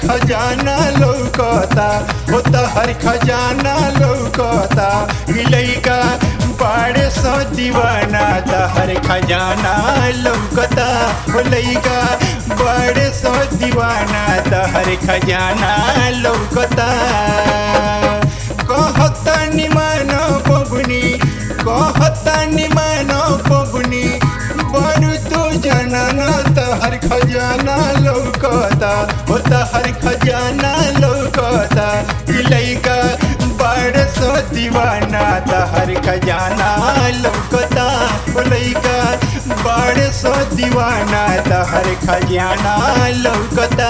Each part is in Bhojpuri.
खजाना लौकता हो तहर खजाना लौकता ई लइका बाड़े सो दीवाना तहर खजाना लौकता हो लइका बाड़े सो दीवाना तहर खजाना लौकता कहता निमान बबुनी कहता निमान बबुनी बड़ू तू जनना तहर खजाना लौकता हो तहर खजाना लौकता ई लइका बड़ सो दीवाना तहर खजाना लौकता हो लइका बड़ सो दीवाना तहर खजाना लौकता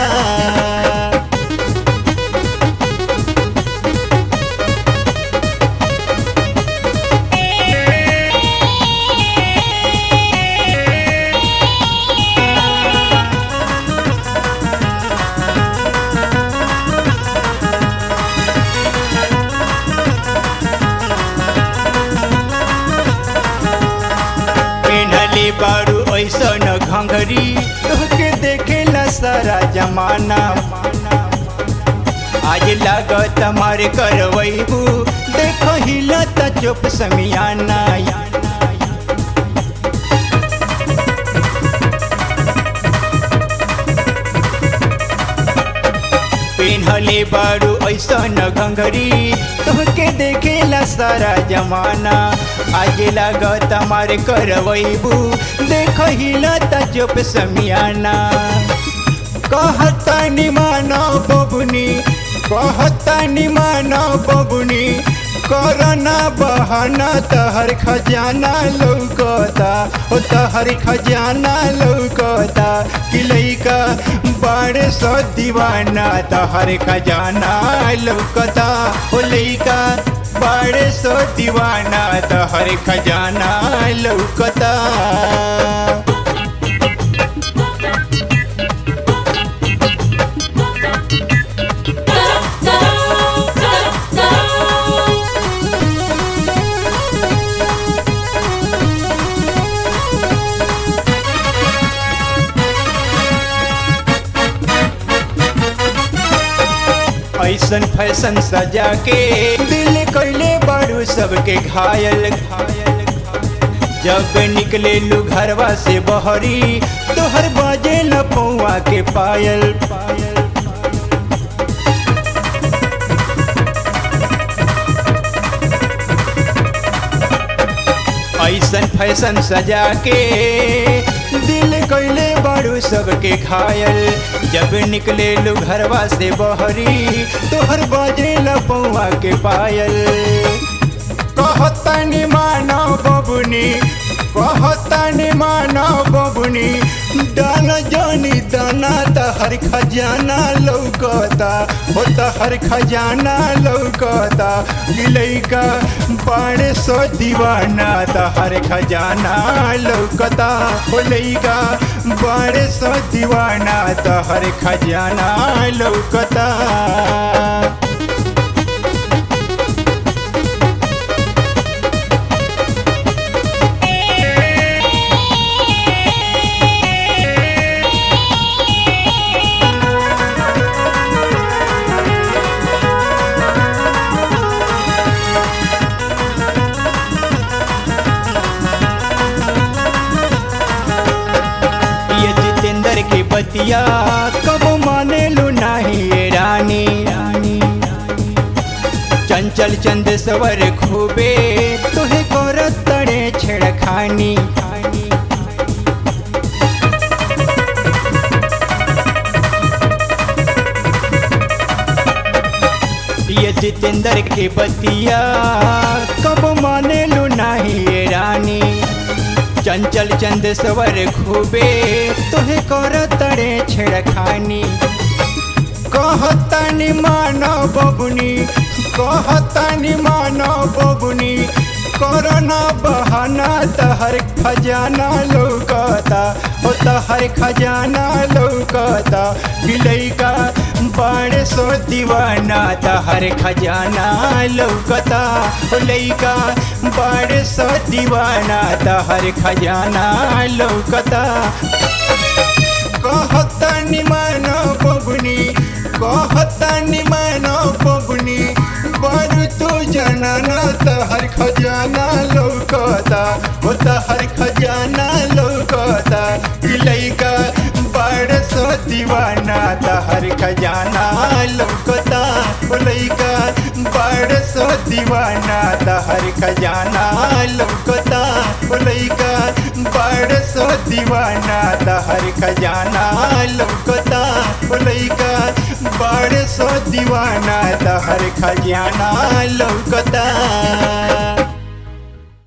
पेनहले बारू ऐसन घंघरी तोहके देखेला सारा जमाना आज लागत मारे करवैबू देख हिलत चुप समियाना पेन्हले बारू ऐसन घंघरी तोहके देखेला सारा जमाना आज लागत मारे करवैबू देख हिलत चुप समियाना कहता निमानो बबुनी कहता निमानो बबुनी करना बहाना तहर खजाना लौकता ओ तहर खजाना लौकता कि लइका बड़े सो दीवाना तहर खजाना लौकता ओ लइका बड़े सो दीवाना तहर खजाना लौकता ऐसन फैशन सजा के दिल कैले बारू सबके घायल घायल जब निकले लू घरवा से बहरी तोहर बाजे न पौआ के पायल पायल ऐसन फैशन सजा के दिल कैले बारू सबके घायल जब निकले लो घरवा से बहरी तोहर बाजे लपौआ के पायल कहता नि मानो बबुनी कहता नि मानो बबुनी दाना जानी दाना तहर खजाना लौकता हो तहर खजाना लौकता गिलैका बाड़े सो दीवाना तहर खजाना लौकता हो लैका बाड़े सो दीवाना तहर खजाना लौकता ये जितेंद्र की बतिया कब माने लो नाही ये रानी रानी चंचल चंद सवर खूबे तुहे करत तड़े छेड़खानी ये जितेंद्र के बतिया कब माने लो नाही ये रानी चंचल चंद सवर खूबे तुहे कर तड़े छेड़खानी कहतानी मानो बबुनी कहतानी मानो बबुनी करना बहाना तहर खजाना लौकता हो तहर खजाना लौकता बिलैका बड़े सो दीवाना तहर खजाना लौकता हो लैका बड़े सो दीवाना तहर खजाना लौकता कहता निमान बबुनी कहतानी मानो बबुनी बड़ तू जनाना तहर खजाना लौकता हो तहर खजाना लौकता कि लइका बड़ सो दीवाना तहर खजाना लौकता हो लइका बड़ सो दीवाना तहर खजाना लौकता हो लइका बड़ सो दीवाना तहर खजाना लौकता हो लइका बड़ सो दीवाना तहर खजाना लौकता